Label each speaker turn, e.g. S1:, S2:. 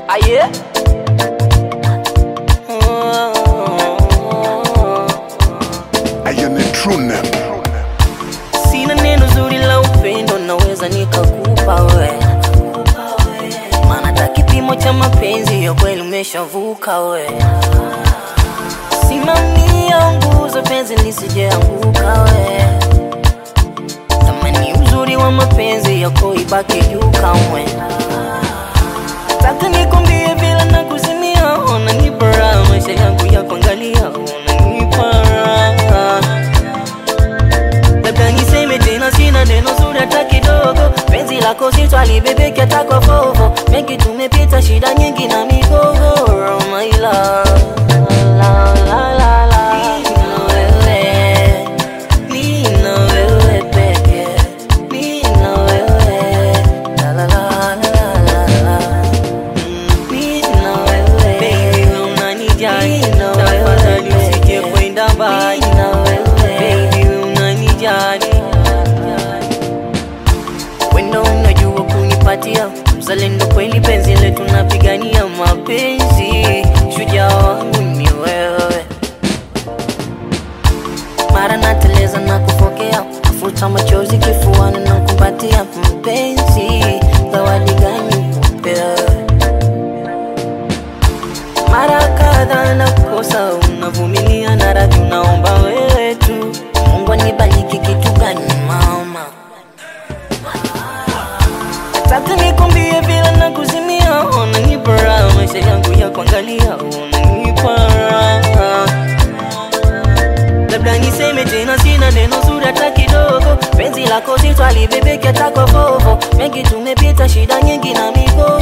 S1: Aye.
S2: I am a true name.
S1: Sina neno zuri la upendo naweza nikakupa we, maana hata kipimo cha mapenzi ya kweli umeshavuka we. Simamia nguzo penzi lisijeanguka we, thamani uzuri wa mapenzi yako ibaki juu kamwe. Nataka nikwambie vile na kuzimia, unanipa raha maisha yangu ya kuangalia, unanipa raha labda niseme tena, sina neno zuri hata kidogo. Penzi lako sitwalibebeke hata kwa vovo, mengi tumepita, shida nyingi na migogoro, my love. La, la, la, la. Nina wewe, nina wewe peke, nina wewe. La, la, la, la, la, la. Mm, nina wewe. Baby, wewe unanijali. Tafadhali usije kwenda mbali. Baby, wewe unanijali. Wendo unajua kunipatia mzalendo kweli, penzi letu napigania mapenzi, shujaa wangu ni wewe. Mara nateleza na kufokea, afuta machozi kifuani na kupatia mpenzi, zawadi gani upewe? Mara kadhaa nakosa, unavumilia na radhi, unaomba wewe tu. Mungu anibariki kitu gani mama? Nataka nikwambie vile na kuzimia, unanipa raha maisha yangu ya kuangalia, unanipa raha. Labda niseme tena, sina neno zuri hata kidogo. Penzi lako sitwalibebeke hata kwa vovo, mengi tumepita, shida nyingi na migo